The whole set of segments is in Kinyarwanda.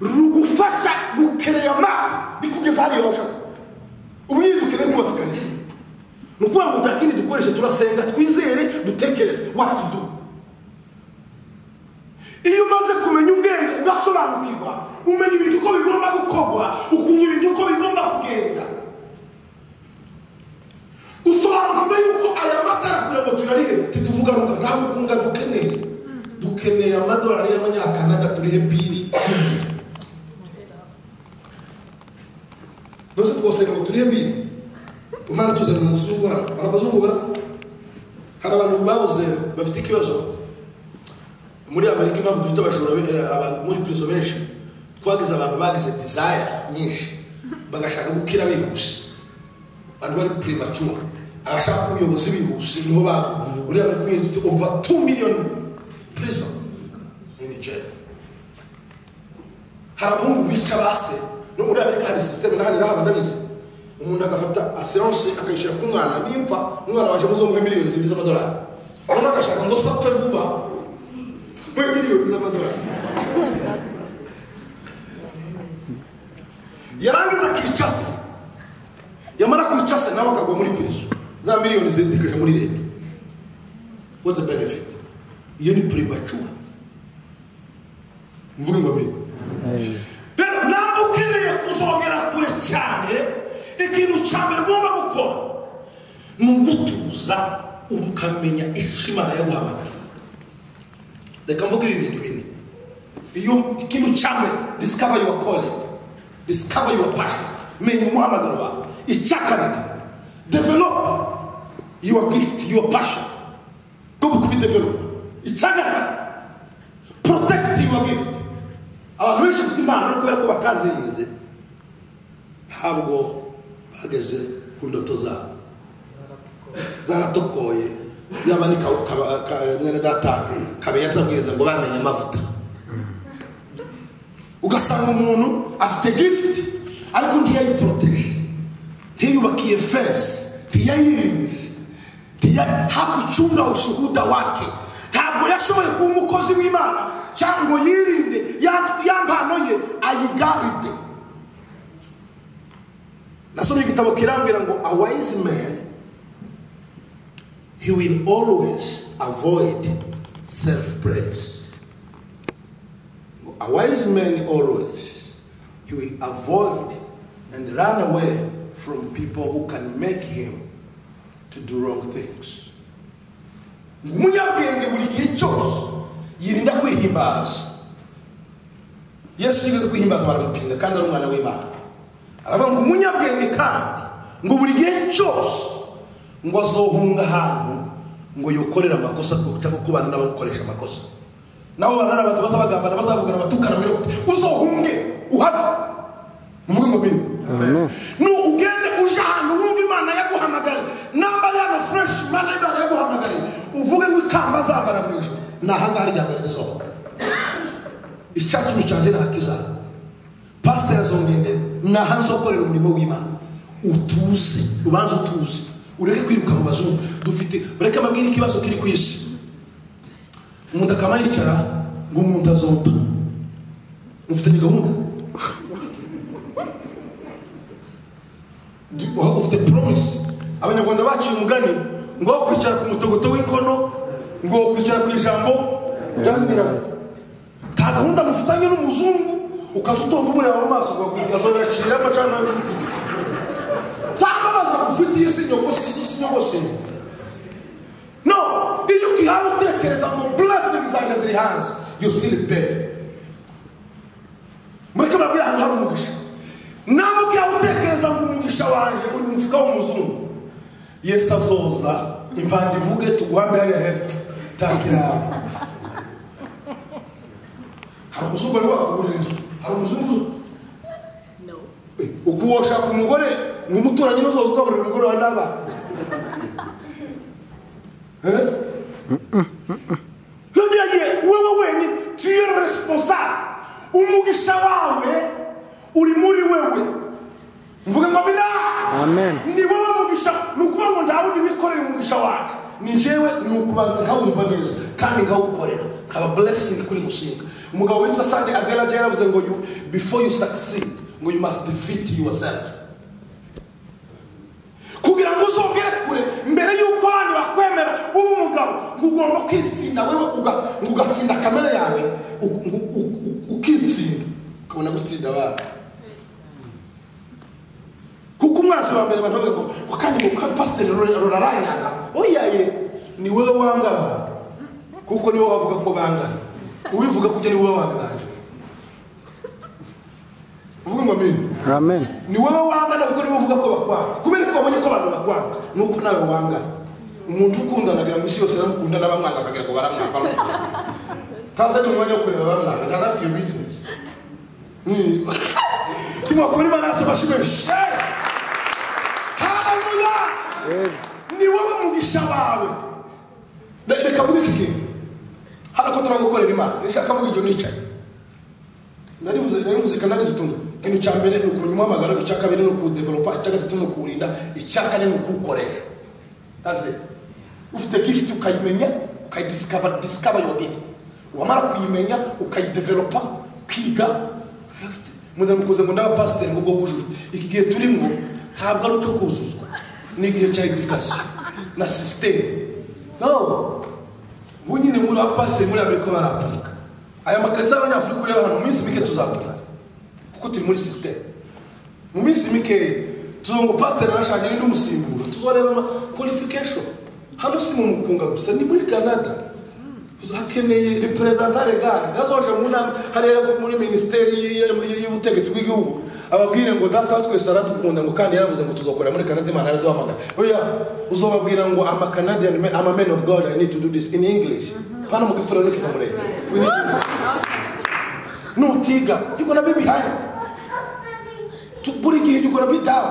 rugufasha gukereya mapa bikugeza hariya washaka umwirukire kubapikanisha ni ukuvuga ngo nta kindi dukoresha turasenga twizere dutekereze what to do iyo umaze kumenya ubwenge ugasobanukirwa umenya ibintu uko bigomba gukorwa ukumva ibintu uko bigomba kugenda usobanukirwa yuko aya matara kugira ngo tuyarihe ntituvuga ngo nta bukunga dukeneye dukeneye amadolari y'amanyakanada turihe biri nose twosenga ngo turihe biri umwana tuzanira umusungu hano hari abazungu barapfa hari abantu babuze bafite ikibazo muri amerika impamvu dufite abajura be- eh, aba- muri pirizo benshi twagize abantu bagize desire nyinshi bagashaka gukira bihuse abantu bari primature abashaka kuba ubuyobozi bihuse niho babo uriya bari kuyirinda ufite over 2 million prison in jail hari abahungu bica base no muri amerika hari system nahandi naho banabizi umuntu agafata assurance akayishyira ku mwana nimfa umwana waje muzomuhe miliyoni zibiri z'amadolari umuntu agashaka ngo se apfe vuba muhe miliyoni z'amadolari yarangiza akica se yamara kwica se nawe akagwa muri pirizo za miliyoni zirindikije muri leta what's the benefit iyo ni primature mvuge ngo mbere rero ntabwo ukeneye kuzongera kure cyane ikintu cya mbere ugomba gukora ni ugutuza ukamenya icyo imana yaguhamagara reka mvuge ibi bintu bine iyo ikintu cya mbere discover your calling discover your passion menya umuhamagaro wawe icya kabiri develop your gift your passion ugomba kubidevelop icya gatatu protect your gift abantu benshi bafite impano ariko kubera ko batazirinze ntabwo bageze ku ndoto zabo zaratokoye yaba ni Ka- Ka- Ka- mwene data kabeya abwiriza ngo bamenye amavuta ugasanga umuntu afite gift ariko ntiyayiporoteje ntiyubakiye fensi ntiyayirinze ntiya- hakuchunga ushuhuda wake ntabwo yashoboye kuba umukozi w'imana cyangwa ngo yirinde ya- ya mpano ye ayigaride nasomye igitabo kirambwira ngo a wise man he will always avoid self praise A wise man always, he will avoid and run away from people who can make him to do wrong things. umunyabwenge buri gihe cyose yirinda kwihimbaza yesu yigeze kwihimbaza baramupinga kandi ari umwana w'imana aravuga ngo umunyabwenge kandi ngo buri gihe cyose ngo azohunga ahantu ngo yokorere amakosa cyangwa kubana n'abamukoresha amakosa nabo bana n'abantu bazabagambana bazavugana batukana mbere uzohunge uhave muvuge ngo bine ni ugende uje ahantu wumva imana yaguhamagare nambare hano fureshi imana imana yaguhamagare uvuge ngo ikamba azambara mu ijoro ni ahangaha ryambere rizohora icyacumi cyanjye ntakizaza pasiteri azongendera ni aha nzokorera umurimo w'imana utuze ubanza utuze ureke kwiruka mu bazungu dufite ureke mbabwire ikibazo kiri ku isi umuntu akaba yicara ngo umuntu azompa mufitanye gahunda Du- wa- ufite promise abanyarwanda baciye umugani ngo aho kwicara ku mutogoto w'inkono ngo kwicara ku ijambo ryanyiramo nta gahunda mufitanye n'umuzungu ukaza utonda umureba mu maso ugakurikira azoyacira amacana yo kurya nta mbabaza gufitiye si nyogoshe si si nyogoshe no iyo ukihaye utekereza ngo blessing zanjye ziri hanze you still there mureke babwire ahantu hari umugisha nawe ukihaye utekereza ngo umugisha wanjye uri mu mufuka w'umuzungu yesu azoza impanda ivuge tuguhambe hariya hepfo takiraba hari umuzungu wari wakugurira inzu hari umuzungu Eh, ubwo woshaka umugore ngo umuturanyi n'uzoza ugaburira umugore wa n'abana none yagiye wewe wenyine tuye responsable umugisha wawe uri muri wewe mvuge ngo bina Amen. ni wowe mugisha ni ukuvuga ngo nta wundi wikoreye umugisha wacu ni jewe ni ukubanza nkawumva neza kandi nkawukorera kaba blessing kuri mushinga umugabo witwa sandi adelaje yaravuze ngo you, before you succeed ngo you must defeat yourself kugira ngo uzongere kure mbere y'uko abantu bakwemera uba umugabo ngo ugomba kwitsinda wewe uga- ngo ugatsinda kamere yawe u- ngo u- u- ukitsinda ukabona gutsinda abandi kuko umwanzi wa mbere baravuga ngo ngo kandi ngo kandi pasiteri rura- ruraranyanga oyaye ni wowe wanga abantu kuko niwe wavuga ko bangana ubivuga kujya ni wowe wabibanje uvuga ngo amini amen ni wowe wangana kuko niwe uvuga ko bakwanga kubera ko babonye ko abantu bakwanga nuko nawe wangana umuntu ukundana agira ngo isi yose baramukundana bamwanga akagira ngo baramwanga ntazi agira umwanya wo kureba bamwanga ntazi afite iyo bizinesi tumakuru imana yacu amashimwe shera haleluya ni wowe mugisha wawe Re- reka mvuge iki kintu hano ko turagukorera imana nishaka mvuga ibyo nicaye narivuze narivuze kanarize utuntu ikintu cya mbere ni ukumenya umuhamagaro icya kabiri ni ukuwudevelopa icya gatatu ni ukuwurinda icya kane ni ukuwukoresha aze ufite gift ukayimenya ukayidisikava disikava yo gift wamara kuyimenya ukayidevelopa ukiga mudara mukuze ngo ndabapasiteri ngo ubwo wujujwe iki gihe turimo ntabwo ari ucyo kuzuzwa ni igihe cya edikasiyo na sisiteme no ubu nyine muri abapasiteri muri amerika barapurika aya makazi y'abanyafurika ureba hano mu minsi mike tuzapurika kuko turi muri sisiteme mu minsi mike tuzongo pasiteri arashaka n'undi musimbura tuzareba ama qualification hano si mu mukunga gusa ni muri canada hakeneye reperezanta regare nazoje mu nama hariya muri minisiteri y- y- y'ubutegetsi bw'igihugu ababwire ngo data wa twese aradukunda ngo kandi yaravuze ngo tuzakorera muri canada imana yaraduhamagara oya uzobabwira ngo ama canadian men ama men of god i need to do this in english pana mugifura n'ikinyamurenge We need to- nutiga you gonna be behind Tu- buri gihe you gonna be down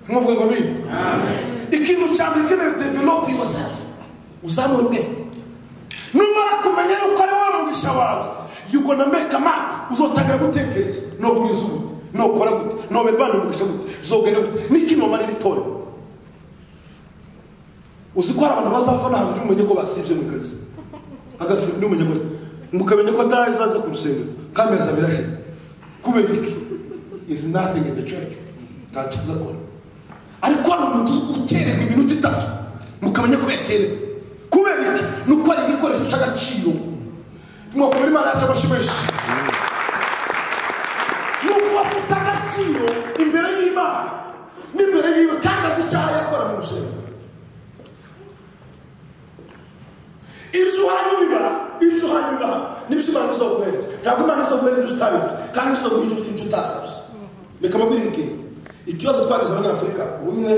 mwavuga ngo bini ikintu cya mbere ukeneye develop yourself uzamura ubwenge numara kumenya yuko ari wowe mugisha wawe you gonna make a map uzotangira gutekereza noguriza ubu nokora gute noberwanda umugisha gute zogenda gute n'ikinomara n'itora uzi ko hari abantu bazava nta muntu umenye ko basibye mu kazi agasiba n'umenye ko mukamenya ko atarazaza ku rusengero kandi amezi abiri ashize kubera iki is nothing in the church ntacyo azakora ariko hari umuntu ukererwa iminota itatu mukamenya ko yakerewe kubera iki ni uko hari igikoresho cy'agaciro mwakomera imana yacu amashimeshyi ni ukuba afite agaciro imbere y'imana n'imbere yiwe kandi azi icyaha yakora mu rusengero ibyo uhaye biba ibyo uhaye biba n'ibyo imana izaguhereza ntabwo imana izaguhereza ibyo utabibye kandi izaguha ibyo ibyo utasabye reka mabwire ikintu ikibazo twagize abanyafurika ubumwe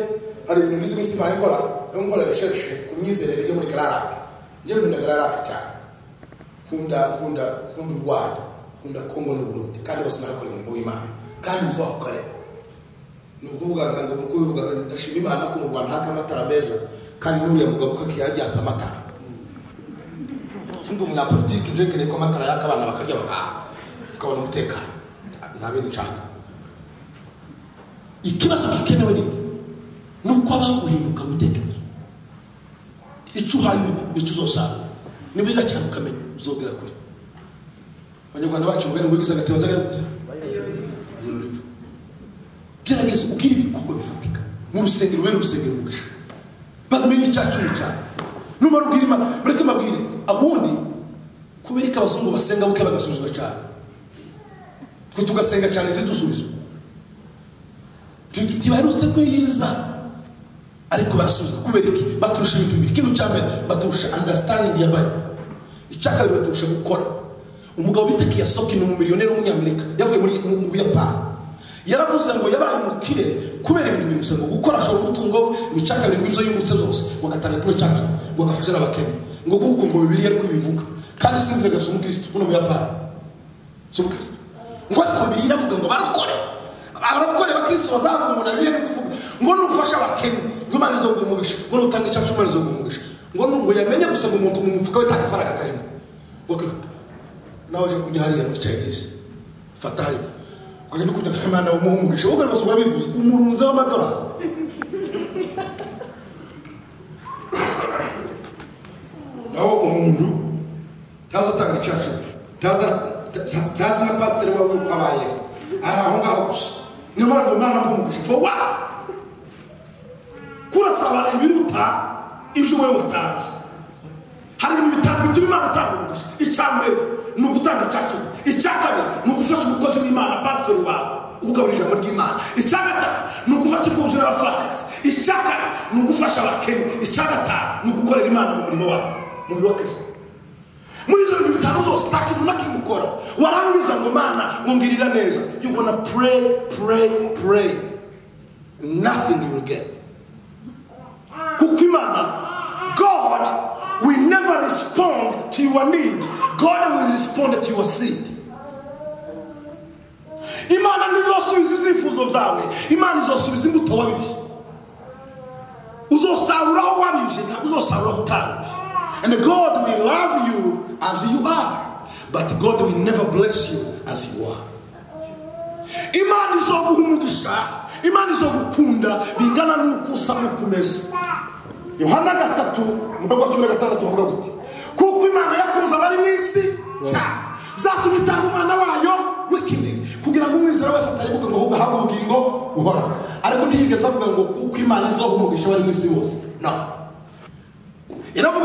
hari ibintu bizi iminsi mbaye nkora yo nkora resherishe ku myizerere yo muri gararake njye nkunda gararake cyane nkunda nkunda nkunda u rwanda nkunda kongo n'uburundi kandi hose nahakora umurimo w'imana kandi ntizohakorera ni ukuvuga ngo ni ukubivuga ndashima imana ko mu rwanda haka amatara meza kandi n'uriya mugabo ko akiyajyatse amatara undi umunyapolitiki uje kereye ko amatara yaka abana bakarya bagaha tukabona umutekano Nta- nta bintu nshaka ikibazo gikenewe ni iki? ni uko abantu guhinduka mu bitekerezo icyo uhaye ubu nicyo uzasarura niwiga cyane ukamenya uzogera kure abanyarwanda bacu mugani ngo wigize agatebo azagera gute Ayobora. gerageza ubwire ibikorwa bifatika mu rusengero ubere urusengero umugisha bamenye icyacu ni cyane numara ubwira imana mureke mbabwire abundi kubera ko abazungu basenga buke bagasubizwa cyane twe tugasenga cyane ntidusubizwe Nti- ntibaherutse kwiyiriza ariko barasubizwa kubera iki baturusha ibintu bibiri ikintu cya mbere baturusha understanding ya bayo icya kabiri baturusha gukora umugabo bita kiyasoki ni umumiliyoneri w'umunyamerika yavuye muri mu mu buyapani yaravuze ngo yabaye umukire kubera ibintu bibiri gusa ngo gukora ashobora umutungo we ngo icya kabiri ngo ibyo yungutse byose ngo agatanga kuri cyacu ngo agafasha n'abakene ngo kuko ngo bibiri ariko bivuga kandi sinzi ndagira si umukirisitu uno muyapani si umukirisitu ngo ariko bibiri iravuga ngo barakore abarakore abakirisitu bazavuga umuntu abiye no kuvuga ngo nufasha abakene ngo imana izo umugisha ngo nutanga icyacu imana izo umugisha ngo nubwo yamenye gusa ngo umuntu mu mufuka we nta gafaranga karimo ngo kwihuta nawe uje kurya hariya muri chinese fata hariya ukagenda ukujya nk'imana w'umuha umugisha wowe rwose urabivuze umurunze w'amadolari nawe umuntu ntazatanga icacu ntazi na pasiteri wawe uko abayeho ari aho ngaho gusa niyo mpamvu mwana mbumugisha for what kurasaba ibiruta ibyo wowe watazi hari ibintu bitanu bituma imana itanga umugisha icya mbere ni ugutanga icya cumi icya kabiri ni ugufasha umukozi w'imana pasitori wawe ukugaburira ijambo ry'imana icya gatatu ni ugufasha imfubyi n'abapfakazi icya kane ni ugufasha abakene icya gatanu ni ugukorera imana mu murimo wawe mu biro kristo muri ibyo bintu bitanu zose nta kintu na kimwe ukora warangiza ngo mana ngo ngirira neza you wanna pray pray pray nothing you will get kuko imana god will never respond to your need god will respond to your seed imana ntizosubiza ibyifuzo byawe imana izosubiza imbuto wabibye uzosaruraho wabibye ntabwo uzosaruraho utabibye and god will love you as you are but god will never bless you as you are imana izoguha umugisha imana izogukunda bingana n'uko usa n'uko umeze yohana gatatu umurongo wa cumi na gatandatu bavuga guti kuko imana yakunze abari mu isi cyane byatumye itanga umwana wayo w'ikinege kugira ngo umwizera wese ataribuke ngo ahubwo ahabwe ubugingo buhoraho ariko ntiyigeze avuga ngo kuko imana izoha umugisha abari mu isi bose no iravuga